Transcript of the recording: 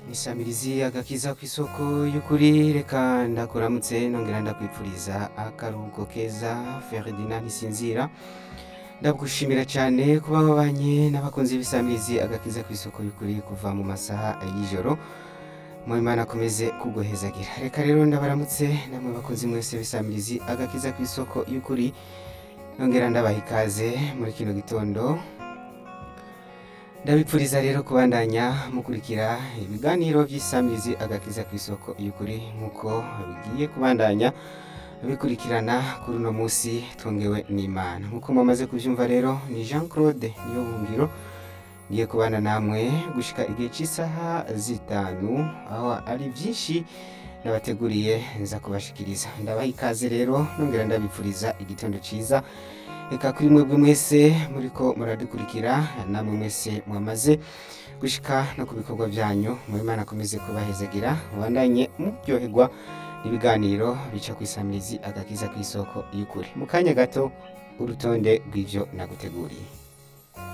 Isamirizi agakiza ku isoko y'ukuri reka ndakuramutse nongera ndakwipfuriza akaruhuko keza Ferdinand Ntisinzira ndagushimira cyane kuba wabanye n'abakunzi b'isamirizi agakiza ku isoko y'ukuri kuva mu masaha y'ijoro mu Imana akomeze kuguhezagira reka rero ndabaramutse namwe bakunzi mwese b'isamirizi agakiza ku isoko y'ukuri nongera ndabaha ikaze muri kino gitondo ndabipfuriza rero kubandanya mukurikira ibiganiro by'isamirizi agakiza ku isoko y'ukuri nk'uko bigiye kubandanya bikurikirana kuri uno munsi tungewe n'imana nk'uko mumaze kubyumva rero ni jean claude niyo buhungiro ngiye kubana namwe gushika igihe cy'isaha zitanu aho ari byinshi nabateguriye nza kubashikiriza ndabaha ikaze rero nongera ndabipfuriza igitondo cyiza reka kuri mwebwe mwese muriko muradukurikira namwe mwese mwamaze gushika no ku bikorwa byanyu mu Imana akomeze kubahezagira mubandanye muryoherwa n'ibiganiro bica ku isamirizi agakiza ku isoko y'ukuri mu kanya gato urutonde rw'ivyo naguteguriye